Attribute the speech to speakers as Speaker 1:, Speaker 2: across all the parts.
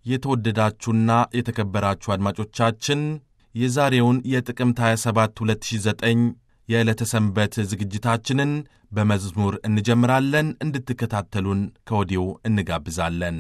Speaker 1: የተወደዳችሁና የተከበራችሁ አድማጮቻችን የዛሬውን የጥቅምት 27 2009 የዕለተ ሰንበት ዝግጅታችንን በመዝሙር እንጀምራለን። እንድትከታተሉን ከወዲሁ እንጋብዛለን።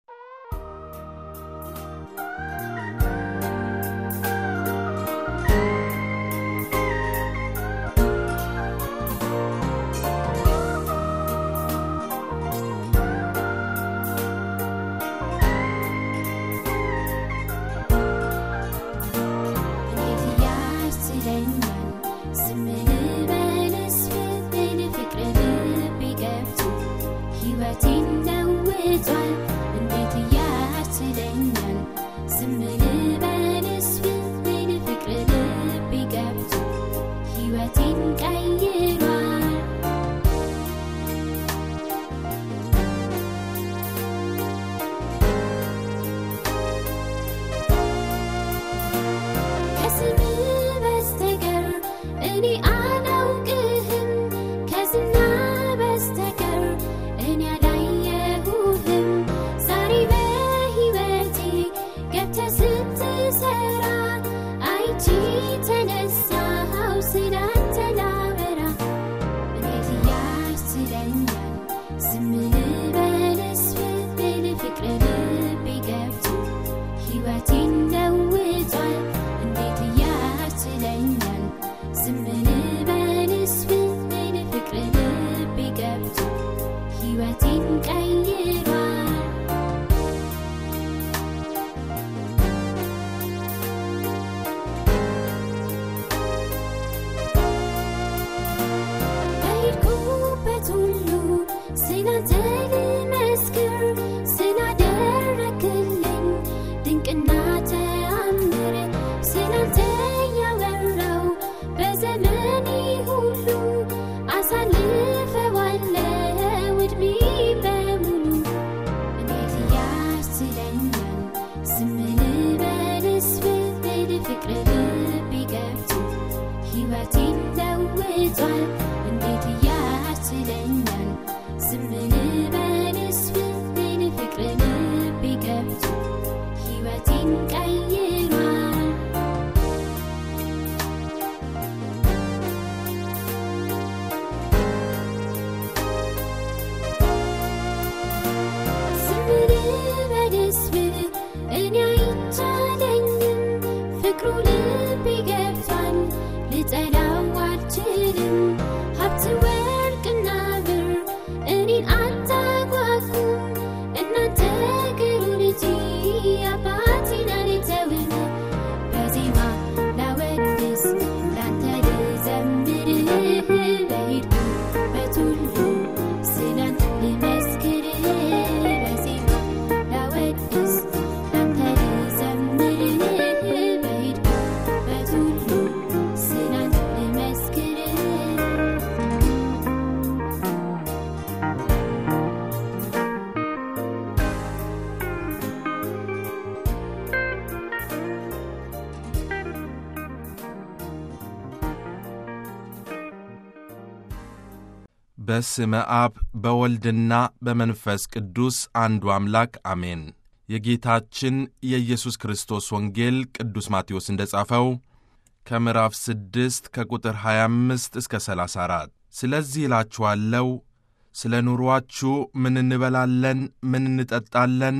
Speaker 1: በስመ አብ በወልድና በመንፈስ ቅዱስ አንዱ አምላክ አሜን። የጌታችን የኢየሱስ ክርስቶስ ወንጌል ቅዱስ ማቴዎስ እንደ ጻፈው ከምዕራፍ 6 ከቁጥር 25 እስከ 34 ስለዚህ እላችኋለሁ ስለ ኑሮአችሁ ምን እንበላለን፣ ምን እንጠጣለን፣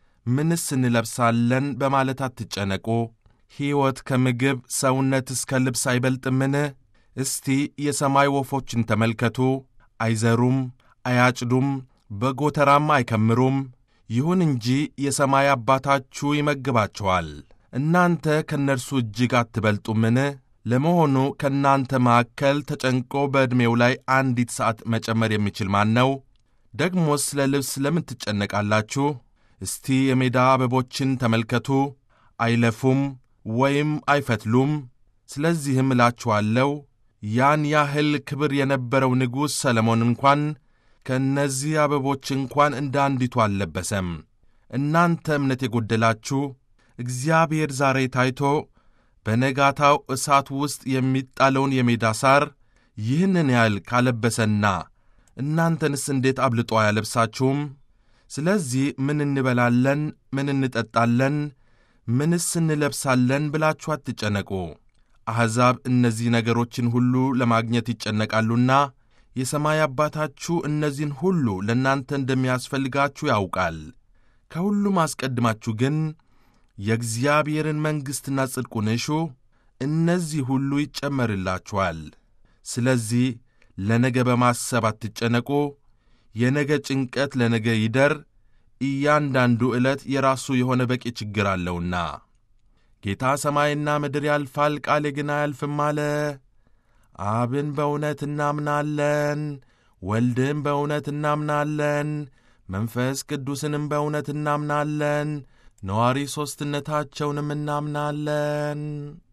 Speaker 1: ምንስ እንለብሳለን በማለት አትጨነቁ። ሕይወት ከምግብ ሰውነትስ ከልብስ አይበልጥምን? እስቲ የሰማይ ወፎችን ተመልከቱ። አይዘሩም፣ አያጭዱም፣ በጎተራም አይከምሩም። ይሁን እንጂ የሰማይ አባታችሁ ይመግባቸዋል። እናንተ ከእነርሱ እጅግ አትበልጡምን? ለመሆኑ ከእናንተ መካከል ተጨንቆ በዕድሜው ላይ አንዲት ሰዓት መጨመር የሚችል ማን ነው? ደግሞስ ስለ ልብስ ለምን ትጨነቃላችሁ? እስቲ የሜዳ አበቦችን ተመልከቱ። አይለፉም ወይም አይፈትሉም። ስለዚህም እላችኋለሁ ያን ያህል ክብር የነበረው ንጉሥ ሰለሞን እንኳን ከእነዚህ አበቦች እንኳን እንደ አንዲቱ አልለበሰም። እናንተ እምነት የጎደላችሁ እግዚአብሔር ዛሬ ታይቶ በነጋታው እሳት ውስጥ የሚጣለውን የሜዳ ሳር ይህንን ያህል ካለበሰና እናንተንስ እንዴት አብልጦ አያለብሳችሁም? ስለዚህ ምን እንበላለን፣ ምን እንጠጣለን፣ ምንስ እንለብሳለን ብላችሁ አትጨነቁ። አሕዛብ እነዚህ ነገሮችን ሁሉ ለማግኘት ይጨነቃሉና የሰማይ አባታችሁ እነዚህን ሁሉ ለእናንተ እንደሚያስፈልጋችሁ ያውቃል። ከሁሉም አስቀድማችሁ ግን የእግዚአብሔርን መንግሥትና ጽድቁን እሹ፣ እነዚህ ሁሉ ይጨመርላችኋል። ስለዚህ ለነገ በማሰብ አትጨነቁ። የነገ ጭንቀት ለነገ ይደር፣ እያንዳንዱ ዕለት የራሱ የሆነ በቂ ችግር አለውና። ጌታ ሰማይና ምድር ያልፋል፣ ቃሌ ግን አያልፍም አለ። አብን በእውነት እናምናለን፣ ወልድን በእውነት እናምናለን፣ መንፈስ ቅዱስንም በእውነት እናምናለን፣ ነዋሪ ሦስትነታቸውንም እናምናለን።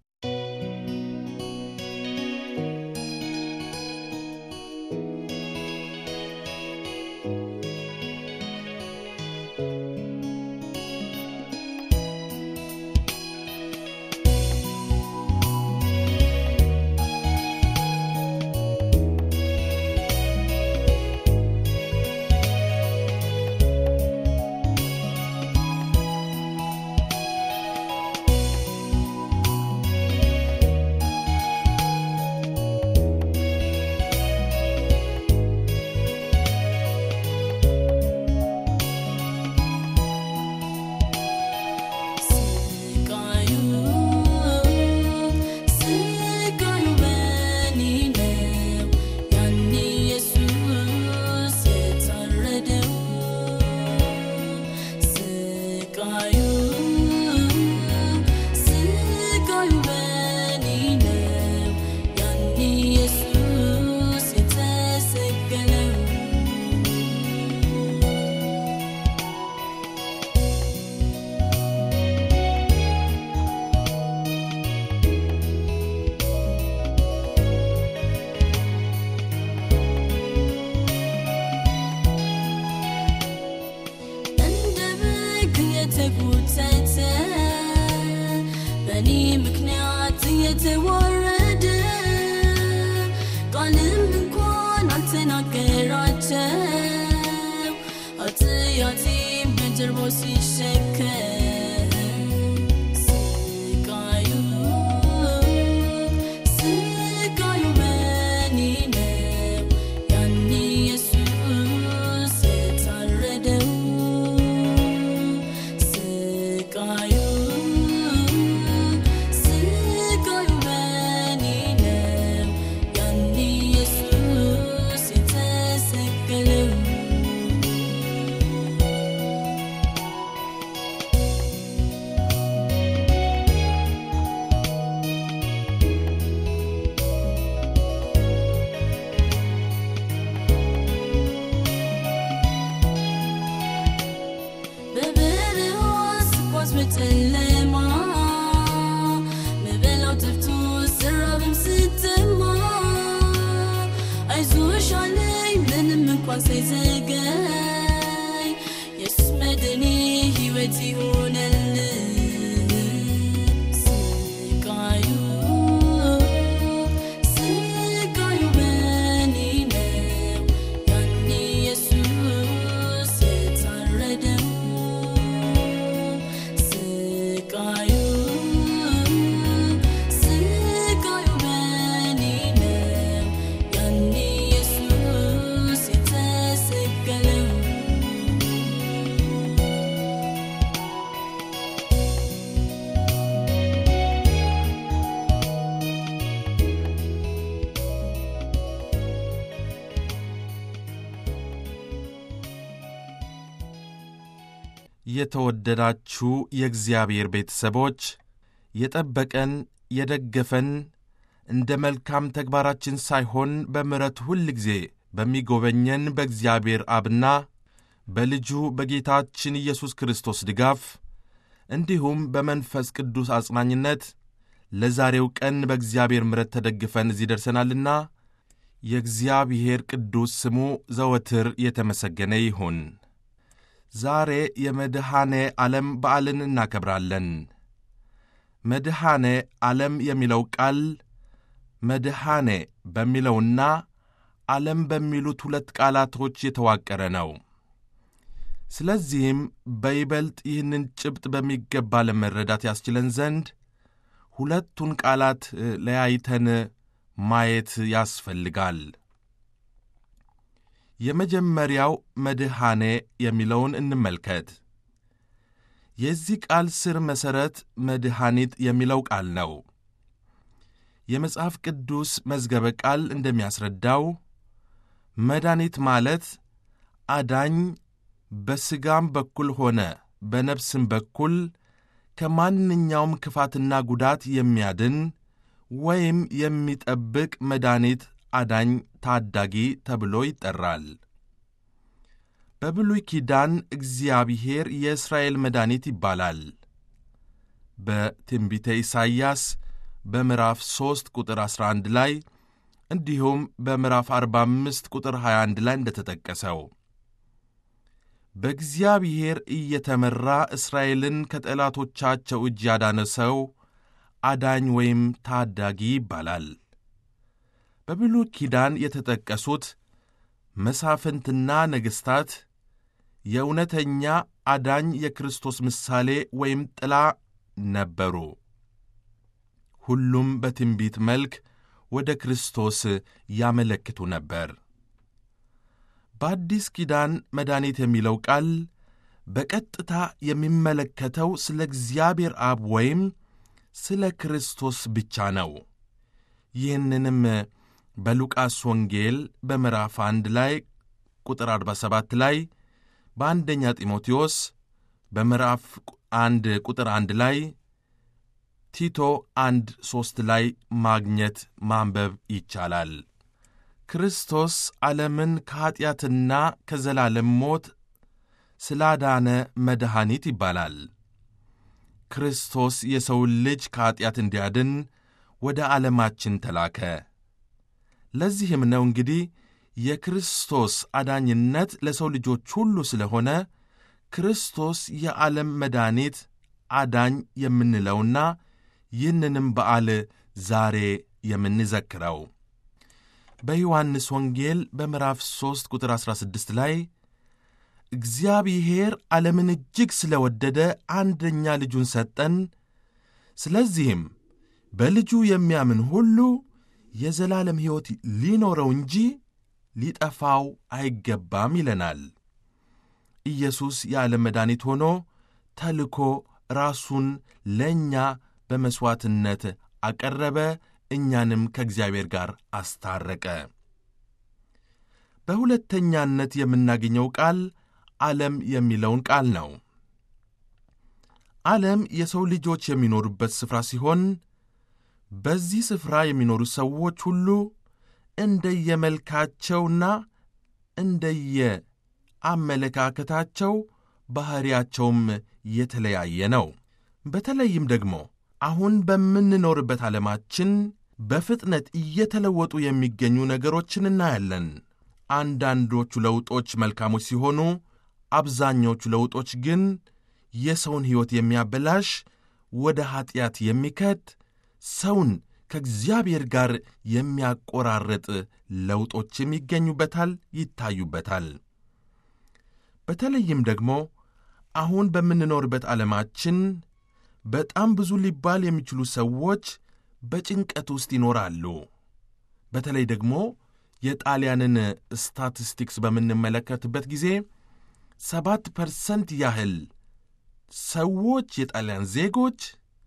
Speaker 2: ስቃዩ ስቃዩ በኔ ነው ያኔ ኢየሱስ የታረደው ስቃዩ ስቃዩ በኔ ነው ያኔ ኢየሱስ የተሰቀለው እንደ በግ የተጎተተ በእኔ ምክንያት የተዋረደ ቃልም እንኳን አልተናገራቸው ኃጢአቴን በጀርባው ሲሸከም ስቃዩ ስቃዩ በእኔ ነው ያኔ ኢየሱስ የታረደው ስቃዩ ስቃዩ በእኔ ነው ያኔ ኢየሱስ የተሰቀለው በበረሃ ስጓዝ በጨለማ ምበላው ጠፍቶ ስራብም ስተማ አይዞሽ አለኝ ምንም እንኳን ሳይዘገይ ኢየሱስ መድኔ ሕይወት ይሆነልኝ ስቃዩ ስቃዩ በእኔ ነው ያኔ ኢየሱስ የታረደው ስቃዩ ስቃዩ በእኔ ነው ያኔ ኢየሱስ የተሰቀለው
Speaker 1: የተወደዳችሁ የእግዚአብሔር ቤተሰቦች የጠበቀን የደገፈን እንደ መልካም ተግባራችን ሳይሆን በምሕረቱ ሁል ጊዜ በሚጎበኘን በእግዚአብሔር አብና በልጁ በጌታችን ኢየሱስ ክርስቶስ ድጋፍ እንዲሁም በመንፈስ ቅዱስ አጽናኝነት ለዛሬው ቀን በእግዚአብሔር ምሕረት ተደግፈን እዚህ ደርሰናልና የእግዚአብሔር ቅዱስ ስሙ ዘወትር የተመሰገነ ይሁን። ዛሬ የመድኃኔ ዓለም በዓልን እናከብራለን። መድኃኔ ዓለም የሚለው ቃል መድኃኔ በሚለውና ዓለም በሚሉት ሁለት ቃላቶች የተዋቀረ ነው። ስለዚህም በይበልጥ ይህንን ጭብጥ በሚገባ ለመረዳት ያስችለን ዘንድ ሁለቱን ቃላት ለያይተን ማየት ያስፈልጋል። የመጀመሪያው መድኃኔ የሚለውን እንመልከት። የዚህ ቃል ስር መሠረት መድኃኒት የሚለው ቃል ነው። የመጽሐፍ ቅዱስ መዝገበ ቃል እንደሚያስረዳው መድኃኒት ማለት አዳኝ በሥጋም በኩል ሆነ በነፍስም በኩል ከማንኛውም ክፋትና ጉዳት የሚያድን ወይም የሚጠብቅ መድኃኒት፣ አዳኝ፣ ታዳጊ ተብሎ ይጠራል። በብሉይ ኪዳን እግዚአብሔር የእስራኤል መድኃኒት ይባላል። በትንቢተ ኢሳይያስ በምዕራፍ 3 ቁጥር 11 ላይ እንዲሁም በምዕራፍ 45 ቁጥር 21 ላይ እንደተጠቀሰው በእግዚአብሔር እየተመራ እስራኤልን ከጠላቶቻቸው እጅ ያዳነ ሰው አዳኝ ወይም ታዳጊ ይባላል። በብሉይ ኪዳን የተጠቀሱት መሳፍንትና ነገሥታት የእውነተኛ አዳኝ የክርስቶስ ምሳሌ ወይም ጥላ ነበሩ። ሁሉም በትንቢት መልክ ወደ ክርስቶስ ያመለክቱ ነበር። በአዲስ ኪዳን መድኃኒት የሚለው ቃል በቀጥታ የሚመለከተው ስለ እግዚአብሔር አብ ወይም ስለ ክርስቶስ ብቻ ነው። ይህንንም በሉቃስ ወንጌል በምዕራፍ አንድ ላይ ቁጥር 47 ላይ በአንደኛ ጢሞቴዎስ በምዕራፍ አንድ ቁጥር አንድ ላይ ቲቶ አንድ ሦስት ላይ ማግኘት ማንበብ ይቻላል። ክርስቶስ ዓለምን ከኀጢአትና ከዘላለም ሞት ስላዳነ መድኃኒት ይባላል። ክርስቶስ የሰውን ልጅ ከኀጢአት እንዲያድን ወደ ዓለማችን ተላከ። ለዚህም ነው እንግዲህ የክርስቶስ አዳኝነት ለሰው ልጆች ሁሉ ስለሆነ ክርስቶስ የዓለም መድኃኒት አዳኝ የምንለውና ይህንንም በዓል ዛሬ የምንዘክረው በዮሐንስ ወንጌል በምዕራፍ 3 ቁጥር 16 ላይ እግዚአብሔር ዓለምን እጅግ ስለ ወደደ አንደኛ ልጁን ሰጠን፣ ስለዚህም በልጁ የሚያምን ሁሉ የዘላለም ሕይወት ሊኖረው እንጂ ሊጠፋው አይገባም ይለናል። ኢየሱስ የዓለም መድኃኒት ሆኖ ተልኮ ራሱን ለእኛ በመሥዋዕትነት አቀረበ፣ እኛንም ከእግዚአብሔር ጋር አስታረቀ። በሁለተኛነት የምናገኘው ቃል ዓለም የሚለውን ቃል ነው። ዓለም የሰው ልጆች የሚኖሩበት ስፍራ ሲሆን በዚህ ስፍራ የሚኖሩ ሰዎች ሁሉ እንደየመልካቸውና እንደየአመለካከታቸው ባሕሪያቸውም የተለያየ ነው። በተለይም ደግሞ አሁን በምንኖርበት ዓለማችን በፍጥነት እየተለወጡ የሚገኙ ነገሮችን እናያለን። አንዳንዶቹ ለውጦች መልካሞች ሲሆኑ፣ አብዛኛዎቹ ለውጦች ግን የሰውን ሕይወት የሚያበላሽ ወደ ኀጢአት የሚከት ሰውን ከእግዚአብሔር ጋር የሚያቆራርጥ ለውጦችም ይገኙበታል፣ ይታዩበታል። በተለይም ደግሞ አሁን በምንኖርበት ዓለማችን በጣም ብዙ ሊባል የሚችሉ ሰዎች በጭንቀት ውስጥ ይኖራሉ። በተለይ ደግሞ የጣሊያንን ስታቲስቲክስ በምንመለከትበት ጊዜ ሰባት ፐርሰንት ያህል ሰዎች የጣሊያን ዜጎች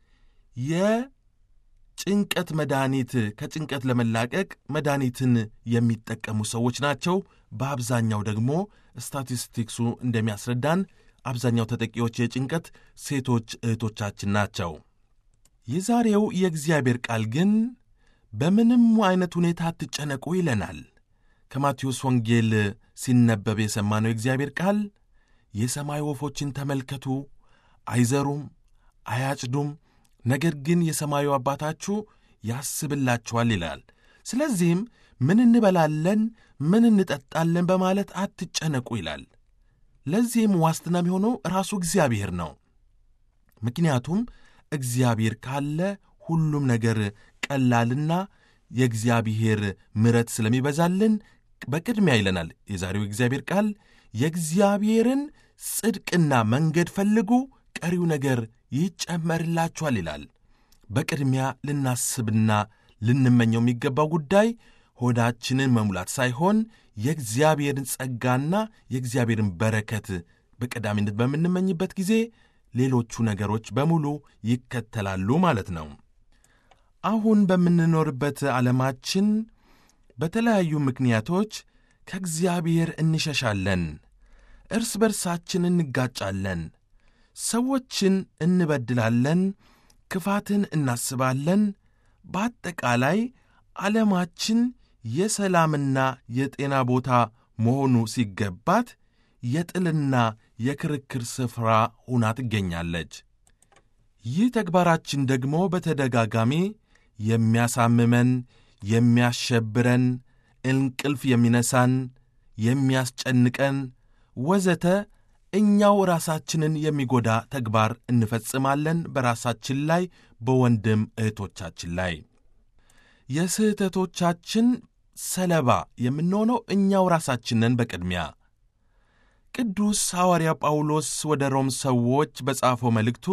Speaker 1: የጭንቀት መድኃኒት ከጭንቀት ለመላቀቅ መድኃኒትን የሚጠቀሙ ሰዎች ናቸው። በአብዛኛው ደግሞ ስታቲስቲክሱ እንደሚያስረዳን አብዛኛው ተጠቂዎች የጭንቀት ሴቶች እህቶቻችን ናቸው። የዛሬው የእግዚአብሔር ቃል ግን በምንም አይነት ሁኔታ አትጨነቁ ይለናል። ከማቴዎስ ወንጌል ሲነበብ የሰማነው የእግዚአብሔር ቃል የሰማይ ወፎችን ተመልከቱ፣ አይዘሩም፣ አያጭዱም፣ ነገር ግን የሰማዩ አባታችሁ ያስብላችኋል ይላል። ስለዚህም ምን እንበላለን፣ ምን እንጠጣለን በማለት አትጨነቁ ይላል። ለዚህም ዋስትና የሚሆነው ራሱ እግዚአብሔር ነው። ምክንያቱም እግዚአብሔር ካለ ሁሉም ነገር ቀላልና የእግዚአብሔር ምሕረት ስለሚበዛልን በቅድሚያ ይለናል የዛሬው እግዚአብሔር ቃል የእግዚአብሔርን ጽድቅና መንገድ ፈልጉ፣ ቀሪው ነገር ይጨመርላችኋል ይላል። በቅድሚያ ልናስብና ልንመኘው የሚገባው ጉዳይ ሆዳችንን መሙላት ሳይሆን የእግዚአብሔርን ጸጋና የእግዚአብሔርን በረከት በቀዳሚነት በምንመኝበት ጊዜ ሌሎቹ ነገሮች በሙሉ ይከተላሉ ማለት ነው። አሁን በምንኖርበት ዓለማችን በተለያዩ ምክንያቶች ከእግዚአብሔር እንሸሻለን፣ እርስ በርሳችን እንጋጫለን፣ ሰዎችን እንበድላለን፣ ክፋትን እናስባለን። በአጠቃላይ ዓለማችን የሰላምና የጤና ቦታ መሆኑ ሲገባት የጥልና የክርክር ስፍራ ሆና ትገኛለች። ይህ ተግባራችን ደግሞ በተደጋጋሚ የሚያሳምመን፣ የሚያሸብረን፣ እንቅልፍ የሚነሳን፣ የሚያስጨንቀን ወዘተ እኛው ራሳችንን የሚጎዳ ተግባር እንፈጽማለን በራሳችን ላይ በወንድም እህቶቻችን ላይ። የስህተቶቻችን ሰለባ የምንሆነው እኛው ራሳችንን በቅድሚያ ቅዱስ ሐዋርያ ጳውሎስ ወደ ሮም ሰዎች በጻፈው መልእክቱ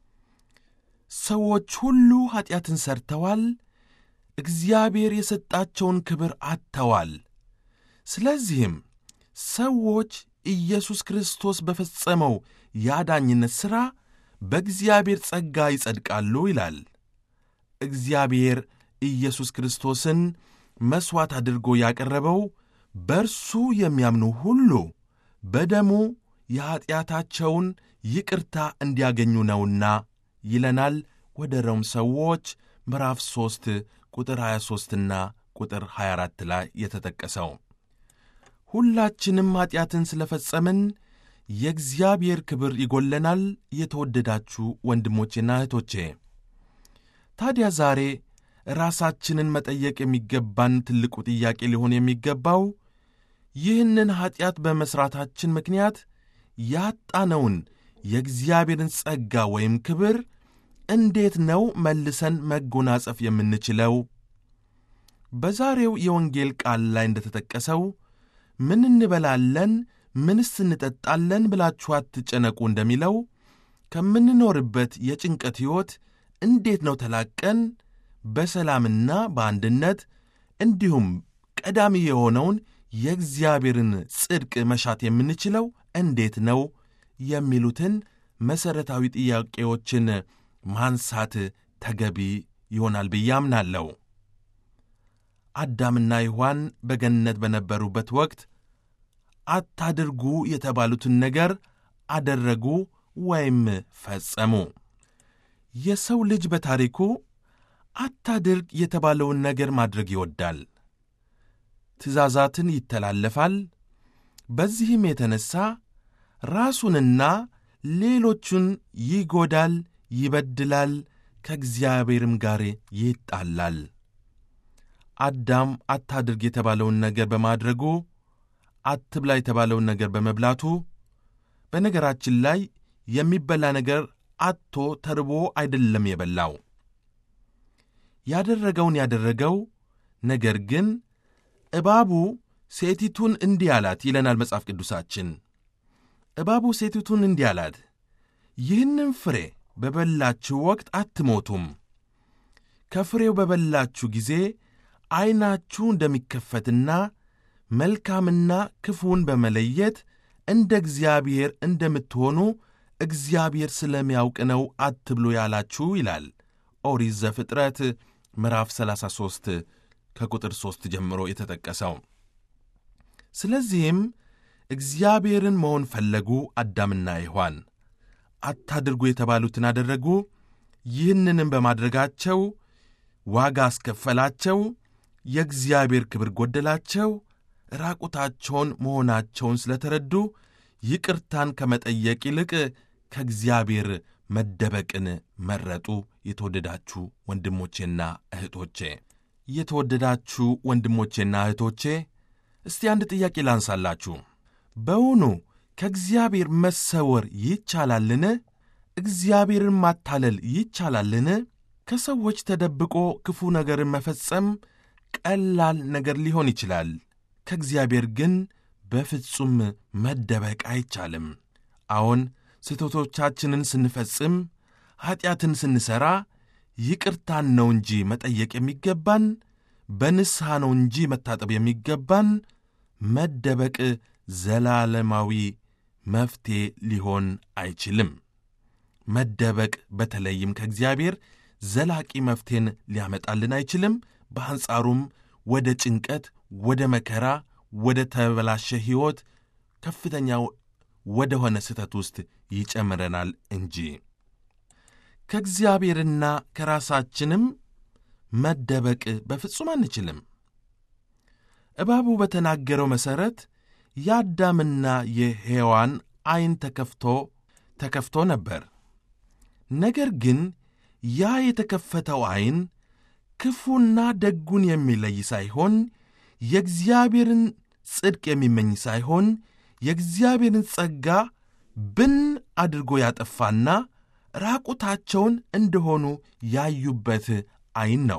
Speaker 1: ሰዎች ሁሉ ኀጢአትን ሠርተዋል፣ እግዚአብሔር የሰጣቸውን ክብር አጥተዋል። ስለዚህም ሰዎች ኢየሱስ ክርስቶስ በፈጸመው የአዳኝነት ሥራ በእግዚአብሔር ጸጋ ይጸድቃሉ ይላል። እግዚአብሔር ኢየሱስ ክርስቶስን መሥዋዕት አድርጎ ያቀረበው በእርሱ የሚያምኑ ሁሉ በደሙ የኀጢአታቸውን ይቅርታ እንዲያገኙ ነውና ይለናል። ወደ ሮም ሰዎች ምዕራፍ 3 ቁጥር 23ና ቁጥር 24 ላይ የተጠቀሰው ሁላችንም ኀጢአትን ስለ ፈጸምን የእግዚአብሔር ክብር ይጎለናል። የተወደዳችሁ ወንድሞቼና እህቶቼ ታዲያ ዛሬ ራሳችንን መጠየቅ የሚገባን ትልቁ ጥያቄ ሊሆን የሚገባው ይህንን ኀጢአት በመሥራታችን ምክንያት ያጣነውን የእግዚአብሔርን ጸጋ ወይም ክብር እንዴት ነው መልሰን መጎናጸፍ የምንችለው? በዛሬው የወንጌል ቃል ላይ እንደተጠቀሰው ምን እንበላለን፣ ምንስ እንጠጣለን ብላችሁ አትጨነቁ እንደሚለው ከምንኖርበት የጭንቀት ሕይወት እንዴት ነው ተላቀን በሰላምና በአንድነት እንዲሁም ቀዳሚ የሆነውን የእግዚአብሔርን ጽድቅ መሻት የምንችለው እንዴት ነው የሚሉትን መሠረታዊ ጥያቄዎችን ማንሳት ተገቢ ይሆናል ብዬ አምናለሁ። አዳምና ሔዋን በገነት በነበሩበት ወቅት አታድርጉ የተባሉትን ነገር አደረጉ ወይም ፈጸሙ። የሰው ልጅ በታሪኩ አታድርግ የተባለውን ነገር ማድረግ ይወዳል። ትእዛዛትን ይተላለፋል። በዚህም የተነሣ ራሱንና ሌሎቹን ይጎዳል፣ ይበድላል፣ ከእግዚአብሔርም ጋር ይጣላል። አዳም አታድርግ የተባለውን ነገር በማድረጉ አትብላ የተባለውን ነገር በመብላቱ በነገራችን ላይ የሚበላ ነገር አጥቶ ተርቦ አይደለም የበላው። ያደረገውን ያደረገው ነገር ግን እባቡ ሴቲቱን እንዲህ አላት ይለናል መጽሐፍ ቅዱሳችን። እባቡ ሴቲቱን እንዲህ አላት፣ ይህንም ፍሬ በበላችሁ ወቅት አትሞቱም። ከፍሬው በበላችሁ ጊዜ ዐይናችሁ እንደሚከፈትና መልካምና ክፉን በመለየት እንደ እግዚአብሔር እንደምትሆኑ እግዚአብሔር ስለሚያውቅ ነው አትብሉ ያላችሁ ይላል ኦሪት ዘፍጥረት ምዕራፍ 33 ከቁጥር 3 ጀምሮ የተጠቀሰው። ስለዚህም እግዚአብሔርን መሆን ፈለጉ አዳምና ሔዋን። አታድርጉ የተባሉትን አደረጉ። ይህንንም በማድረጋቸው ዋጋ አስከፈላቸው። የእግዚአብሔር ክብር ጎደላቸው። ራቁታቸውን መሆናቸውን ስለተረዱ ይቅርታን ከመጠየቅ ይልቅ ከእግዚአብሔር መደበቅን መረጡ። የተወደዳችሁ ወንድሞቼና እህቶቼ የተወደዳችሁ ወንድሞቼና እህቶቼ እስቲ አንድ ጥያቄ ላንሳላችሁ። በውኑ ከእግዚአብሔር መሰወር ይቻላልን? እግዚአብሔርን ማታለል ይቻላልን? ከሰዎች ተደብቆ ክፉ ነገርን መፈጸም ቀላል ነገር ሊሆን ይችላል። ከእግዚአብሔር ግን በፍጹም መደበቅ አይቻልም። አዎን ስህተቶቻችንን ስንፈጽም ኀጢአትን ስንሠራ ይቅርታን ነው እንጂ መጠየቅ የሚገባን በንስሐ ነው እንጂ መታጠብ የሚገባን መደበቅ ዘላለማዊ መፍትሔ ሊሆን አይችልም። መደበቅ በተለይም ከእግዚአብሔር ዘላቂ መፍትሔን ሊያመጣልን አይችልም። በአንጻሩም ወደ ጭንቀት፣ ወደ መከራ፣ ወደ ተበላሸ ሕይወት ከፍተኛ ወደ ሆነ ስህተት ውስጥ ይጨምረናል እንጂ ከእግዚአብሔርና ከራሳችንም መደበቅ በፍጹም አንችልም። እባቡ በተናገረው መሠረት የአዳምና የሔዋን ዐይን ተከፍቶ ተከፍቶ ነበር። ነገር ግን ያ የተከፈተው ዐይን ክፉና ደጉን የሚለይ ሳይሆን የእግዚአብሔርን ጽድቅ የሚመኝ ሳይሆን የእግዚአብሔርን ጸጋ ብን አድርጎ ያጠፋና ራቁታቸውን እንደሆኑ ያዩበት ዐይን ነው።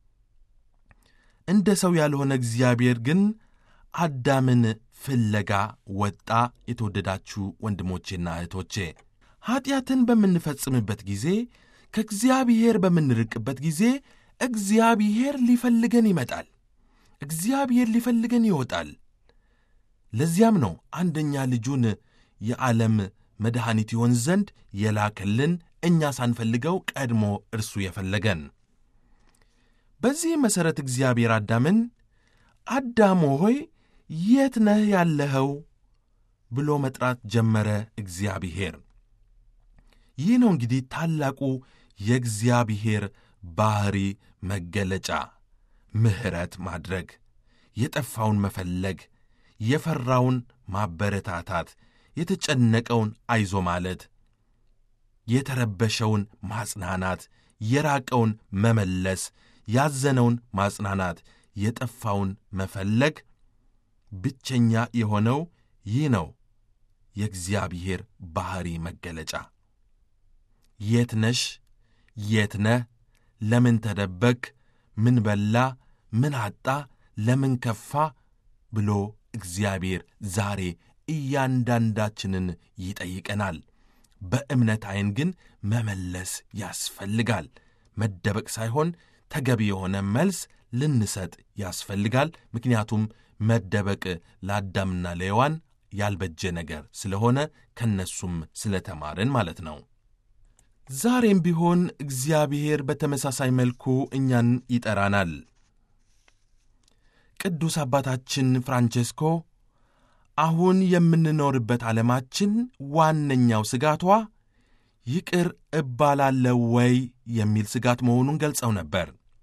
Speaker 1: እንደ ሰው ያልሆነ እግዚአብሔር ግን አዳምን ፍለጋ ወጣ። የተወደዳችሁ ወንድሞቼና እህቶቼ ኀጢአትን በምንፈጽምበት ጊዜ ከእግዚአብሔር በምንርቅበት ጊዜ እግዚአብሔር ሊፈልገን ይመጣል። እግዚአብሔር ሊፈልገን ይወጣል። ለዚያም ነው አንደኛ ልጁን የዓለም መድኃኒት ይሆን ዘንድ የላከልን እኛ ሳንፈልገው ቀድሞ እርሱ የፈለገን። በዚህ መሠረት እግዚአብሔር አዳምን አዳም ሆይ የት ነህ ያለኸው ብሎ መጥራት ጀመረ። እግዚአብሔር ይህ ነው እንግዲህ ታላቁ የእግዚአብሔር ባሕሪ መገለጫ፣ ምሕረት ማድረግ፣ የጠፋውን መፈለግ፣ የፈራውን ማበረታታት፣ የተጨነቀውን አይዞ ማለት፣ የተረበሸውን ማጽናናት፣ የራቀውን መመለስ፣ ያዘነውን ማጽናናት፣ የጠፋውን መፈለግ ብቸኛ የሆነው ይህ ነው የእግዚአብሔር ባሕሪ መገለጫ። የት ነሽ? የት ነህ? ለምን ተደበክ? ምን በላ? ምን አጣ? ለምን ከፋ? ብሎ እግዚአብሔር ዛሬ እያንዳንዳችንን ይጠይቀናል። በእምነት ዐይን ግን መመለስ ያስፈልጋል። መደበቅ ሳይሆን ተገቢ የሆነ መልስ ልንሰጥ ያስፈልጋል። ምክንያቱም መደበቅ ለአዳምና ለሔዋን ያልበጀ ነገር ስለሆነ ከነሱም ስለተማርን ማለት ነው። ዛሬም ቢሆን እግዚአብሔር በተመሳሳይ መልኩ እኛን ይጠራናል። ቅዱስ አባታችን ፍራንቼስኮ አሁን የምንኖርበት ዓለማችን ዋነኛው ስጋቷ ይቅር እባላለሁ ወይ የሚል ስጋት መሆኑን ገልጸው ነበር።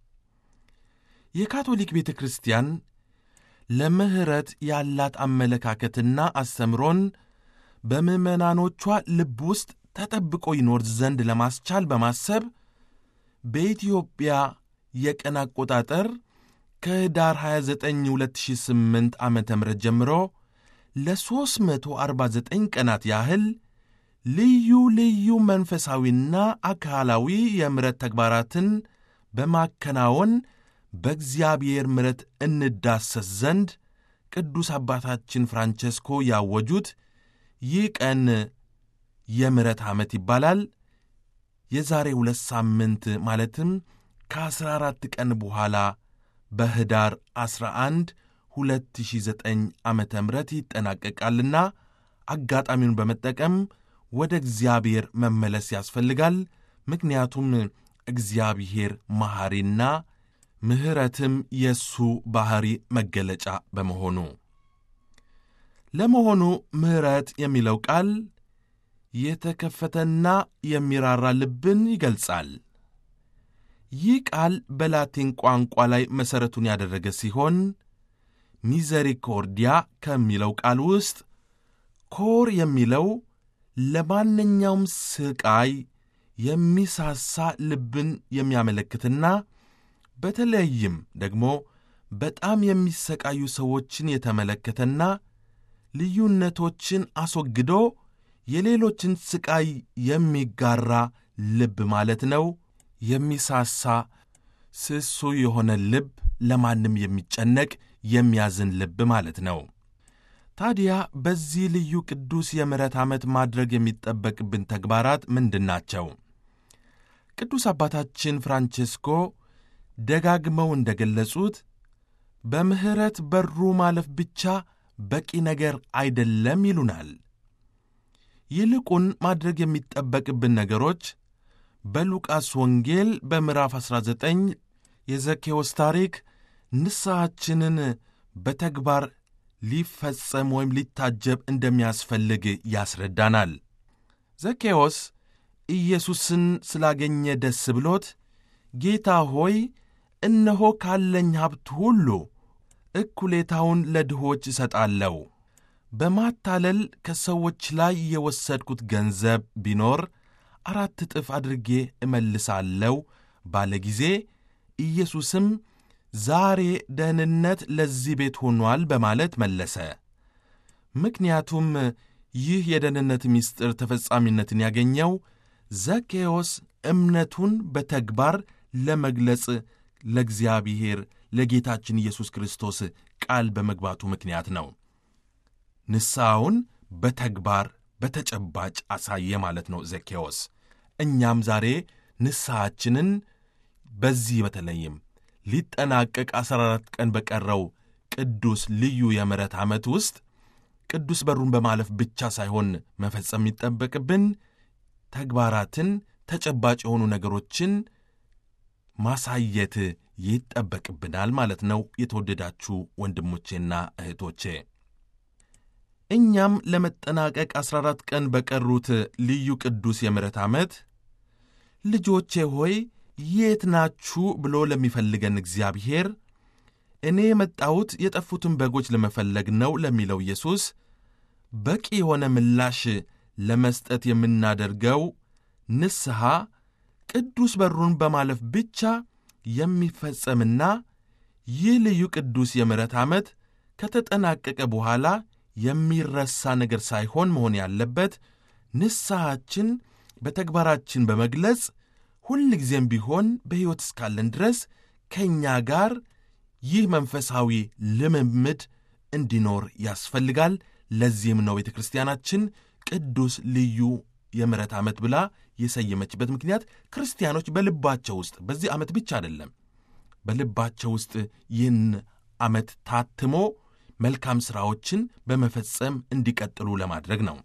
Speaker 1: የካቶሊክ ቤተ ክርስቲያን ለምሕረት ያላት አመለካከትና አስተምሮን በምዕመናኖቿ ልብ ውስጥ ተጠብቆ ይኖር ዘንድ ለማስቻል በማሰብ በኢትዮጵያ የቀን አቆጣጠር ከኅዳር 29 2008 ዓ ም ጀምሮ ለ349 ቀናት ያህል ልዩ ልዩ መንፈሳዊና አካላዊ የምሕረት ተግባራትን በማከናወን በእግዚአብሔር ምሕረት እንዳሰስ ዘንድ ቅዱስ አባታችን ፍራንቸስኮ ያወጁት ይህ ቀን የምሕረት ዓመት ይባላል። የዛሬ ሁለት ሳምንት ማለትም ከአሥራ አራት ቀን በኋላ በኅዳር 11 2009 ዓ ም ይጠናቀቃልና አጋጣሚውን በመጠቀም ወደ እግዚአብሔር መመለስ ያስፈልጋል። ምክንያቱም እግዚአብሔር መሐሪና ምሕረትም የእሱ ባሕሪ መገለጫ በመሆኑ። ለመሆኑ ምሕረት የሚለው ቃል የተከፈተና የሚራራ ልብን ይገልጻል። ይህ ቃል በላቲን ቋንቋ ላይ መሠረቱን ያደረገ ሲሆን ሚዘሪኮርዲያ ከሚለው ቃል ውስጥ ኮር የሚለው ለማንኛውም ስቃይ የሚሳሳ ልብን የሚያመለክትና በተለይም ደግሞ በጣም የሚሰቃዩ ሰዎችን የተመለከተና ልዩነቶችን አስወግዶ የሌሎችን ስቃይ የሚጋራ ልብ ማለት ነው። የሚሳሳ ስሱ የሆነ ልብ፣ ለማንም የሚጨነቅ የሚያዝን ልብ ማለት ነው። ታዲያ በዚህ ልዩ ቅዱስ የምሕረት ዓመት ማድረግ የሚጠበቅብን ተግባራት ምንድን ናቸው? ቅዱስ አባታችን ፍራንቼስኮ ደጋግመው እንደ ገለጹት በምሕረት በሩ ማለፍ ብቻ በቂ ነገር አይደለም ይሉናል። ይልቁን ማድረግ የሚጠበቅብን ነገሮች በሉቃስ ወንጌል በምዕራፍ 19 የዘኬዎስ ታሪክ ንስሐችንን በተግባር ሊፈጸም ወይም ሊታጀብ እንደሚያስፈልግ ያስረዳናል። ዘኬዎስ ኢየሱስን ስላገኘ ደስ ብሎት ጌታ ሆይ እነሆ ካለኝ ሀብት ሁሉ እኩሌታውን ለድሆች እሰጣለሁ፣ በማታለል ከሰዎች ላይ የወሰድኩት ገንዘብ ቢኖር አራት እጥፍ አድርጌ እመልሳለሁ ባለ ጊዜ ኢየሱስም ዛሬ ደህንነት ለዚህ ቤት ሆኗል በማለት መለሰ። ምክንያቱም ይህ የደህንነት ምስጢር ተፈጻሚነትን ያገኘው ዘኬዎስ እምነቱን በተግባር ለመግለጽ ለእግዚአብሔር ለጌታችን ኢየሱስ ክርስቶስ ቃል በመግባቱ ምክንያት ነው። ንስሐውን በተግባር በተጨባጭ አሳየ ማለት ነው ዘኬዎስ። እኛም ዛሬ ንስሐችንን በዚህ በተለይም ሊጠናቀቅ 14 ቀን በቀረው ቅዱስ ልዩ የምሕረት ዓመት ውስጥ ቅዱስ በሩን በማለፍ ብቻ ሳይሆን መፈጸም የሚጠበቅብን ተግባራትን፣ ተጨባጭ የሆኑ ነገሮችን ማሳየት ይጠበቅብናል ማለት ነው። የተወደዳችሁ ወንድሞቼና እህቶቼ እኛም ለመጠናቀቅ 14 ቀን በቀሩት ልዩ ቅዱስ የምሕረት ዓመት ልጆቼ ሆይ የት ናችሁ ብሎ ለሚፈልገን እግዚአብሔር እኔ የመጣሁት የጠፉትን በጎች ለመፈለግ ነው ለሚለው ኢየሱስ በቂ የሆነ ምላሽ ለመስጠት የምናደርገው ንስሐ ቅዱስ በሩን በማለፍ ብቻ የሚፈጸምና ይህ ልዩ ቅዱስ የምሕረት ዓመት ከተጠናቀቀ በኋላ የሚረሳ ነገር ሳይሆን መሆን ያለበት ንስሐችን በተግባራችን በመግለጽ ሁል ጊዜም ቢሆን በሕይወት እስካለን ድረስ ከእኛ ጋር ይህ መንፈሳዊ ልምምድ እንዲኖር ያስፈልጋል። ለዚህም ነው ቤተ ክርስቲያናችን ቅዱስ ልዩ የምሕረት ዓመት ብላ የሰየመችበት ምክንያት ክርስቲያኖች በልባቸው ውስጥ በዚህ ዓመት ብቻ አይደለም፣ በልባቸው ውስጥ ይህን ዓመት ታትሞ መልካም ሥራዎችን በመፈጸም እንዲቀጥሉ ለማድረግ ነው።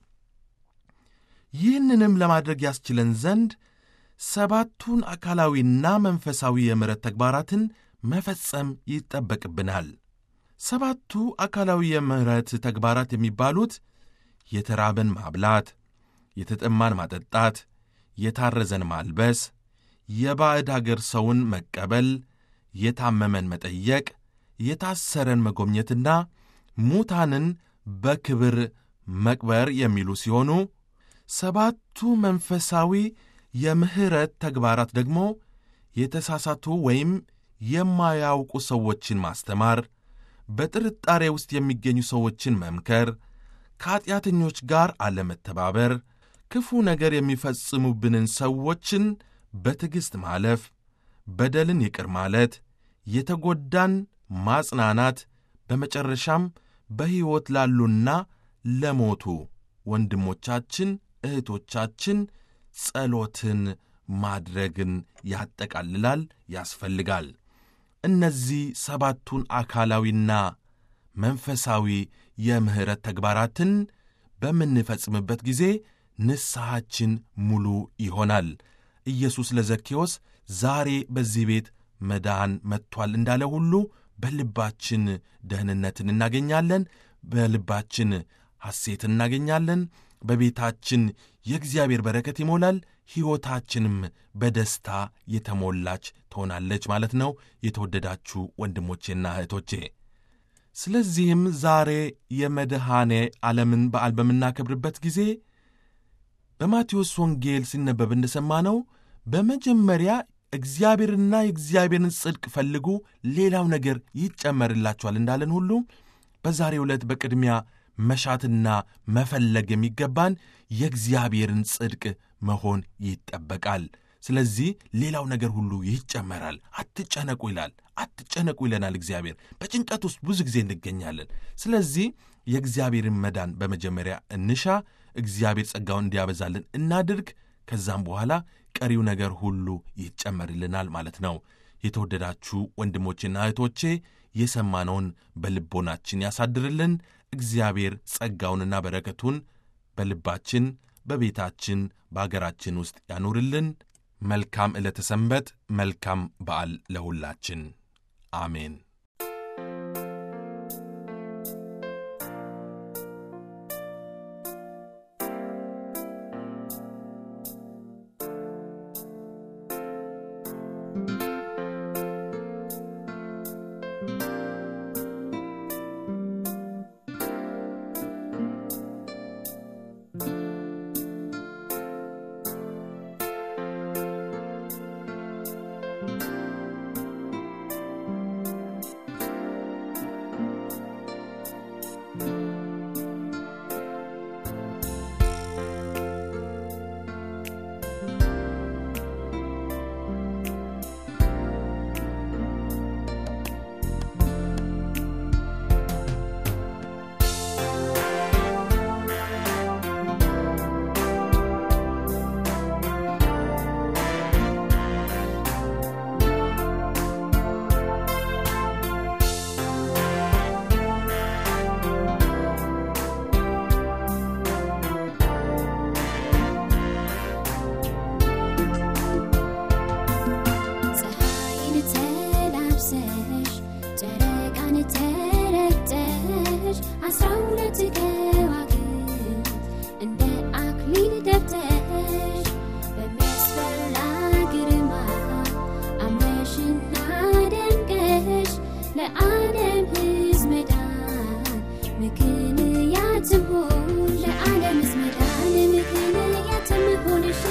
Speaker 1: ይህንንም ለማድረግ ያስችለን ዘንድ ሰባቱን አካላዊና መንፈሳዊ የምሕረት ተግባራትን መፈጸም ይጠበቅብናል። ሰባቱ አካላዊ የምሕረት ተግባራት የሚባሉት የተራበን ማብላት፣ የተጠማን ማጠጣት፣ የታረዘን ማልበስ፣ የባዕድ አገር ሰውን መቀበል፣ የታመመን መጠየቅ፣ የታሰረን መጎብኘትና ሙታንን በክብር መቅበር የሚሉ ሲሆኑ ሰባቱ መንፈሳዊ የምሕረት ተግባራት ደግሞ የተሳሳቱ ወይም የማያውቁ ሰዎችን ማስተማር፣ በጥርጣሬ ውስጥ የሚገኙ ሰዎችን መምከር፣ ከኀጢአተኞች ጋር አለመተባበር፣ ክፉ ነገር የሚፈጽሙብንን ሰዎችን በትዕግሥት ማለፍ፣ በደልን ይቅር ማለት፣ የተጎዳን ማጽናናት፣ በመጨረሻም በሕይወት ላሉና ለሞቱ ወንድሞቻችን እህቶቻችን ጸሎትን ማድረግን ያጠቃልላል፣ ያስፈልጋል። እነዚህ ሰባቱን አካላዊና መንፈሳዊ የምሕረት ተግባራትን በምንፈጽምበት ጊዜ ንስሐችን ሙሉ ይሆናል። ኢየሱስ ለዘኬዎስ ዛሬ በዚህ ቤት መዳን መጥቷል እንዳለ ሁሉ በልባችን ደህንነትን እናገኛለን፣ በልባችን ሐሴትን እናገኛለን፣ በቤታችን የእግዚአብሔር በረከት ይሞላል፣ ሕይወታችንም በደስታ የተሞላች ትሆናለች ማለት ነው። የተወደዳችሁ ወንድሞቼና እህቶቼ ስለዚህም ዛሬ የመድኃኔ ዓለምን በዓል በምናከብርበት ጊዜ በማቴዎስ ወንጌል ሲነበብ እንደሰማነው በመጀመሪያ እግዚአብሔርና የእግዚአብሔርን ጽድቅ ፈልጉ፣ ሌላው ነገር ይጨመርላችኋል እንዳለን ሁሉ በዛሬው ዕለት በቅድሚያ መሻትና መፈለግ የሚገባን የእግዚአብሔርን ጽድቅ መሆን ይጠበቃል። ስለዚህ ሌላው ነገር ሁሉ ይጨመራል። አትጨነቁ ይላል። አትጨነቁ ይለናል እግዚአብሔር። በጭንቀት ውስጥ ብዙ ጊዜ እንገኛለን። ስለዚህ የእግዚአብሔርን መዳን በመጀመሪያ እንሻ፣ እግዚአብሔር ጸጋውን እንዲያበዛልን እናድርግ። ከዛም በኋላ ቀሪው ነገር ሁሉ ይጨመርልናል ማለት ነው። የተወደዳችሁ ወንድሞቼና እህቶቼ የሰማነውን በልቦናችን ያሳድርልን። እግዚአብሔር ጸጋውንና በረከቱን በልባችን፣ በቤታችን፣ በአገራችን ውስጥ ያኑርልን። መልካም ዕለተ ሰንበት፣ መልካም በዓል ለሁላችን። አሜን።
Speaker 3: ፀሐይን ተላብሰሽ ጨረቃን ተረግጠሽ አስራ ሁለት ከዋክብት እንደ አክሊል ደብተሽ በሚያስፈራ ግርማ አምረሽና ደምቀሽ ለዓለም ሕዝብ መዳን ምክንያት ትሆን ለዓለም ሕዝብ መዳን ምክንያት ትሆንሽ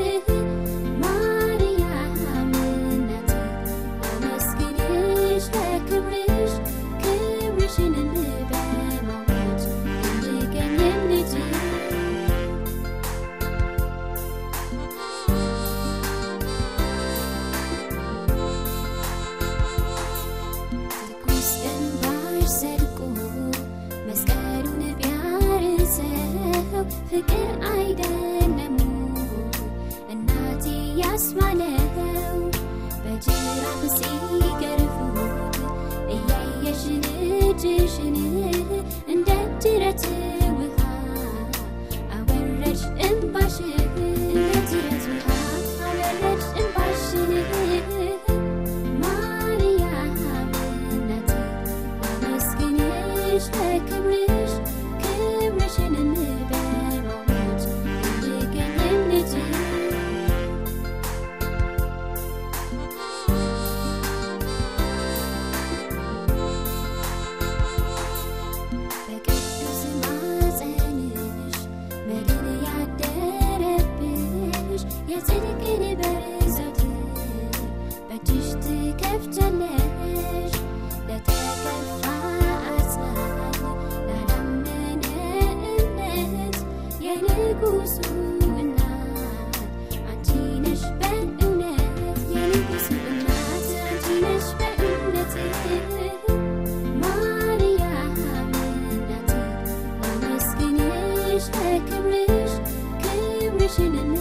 Speaker 3: ማርያም እናቴ አመስግንሽ ለክብርሽ ክብርሽን በማወጅ እንድገኝም ልጅ ትኩስ እንባሽ ዘልቆ መስቀሉን ቢያርሰው ፍቅር አይደለም እናቴ ያስባለው በጅራፍ ሲገርፉት እያየሽ ልጅሽን እንደ ጅረት ውሃ አወረድሽ እንባሽን እንደ ጅረት ውሃ አወረድሽ እንባሽን ማርያም እናቴ አመስግንሽ ለክብርሽ ክብርሽን በማወጅ እንድገኝም ልጅ በቅዱስ ማፀንሽ መድን ያደረብሽ የጽድቅን በር ዘወትር በእጅሽ ትከፍቻለሽ ለተከፋ አጽናኝ ላላመነ እምነት የንጉሱ እናት አንቺ ነሽ በእውነት የንጉሱ እናት አንቺ ነሽ በእውነት ማርያም እናቴ አመስግንሽ ለክብርሽ ክብርሽን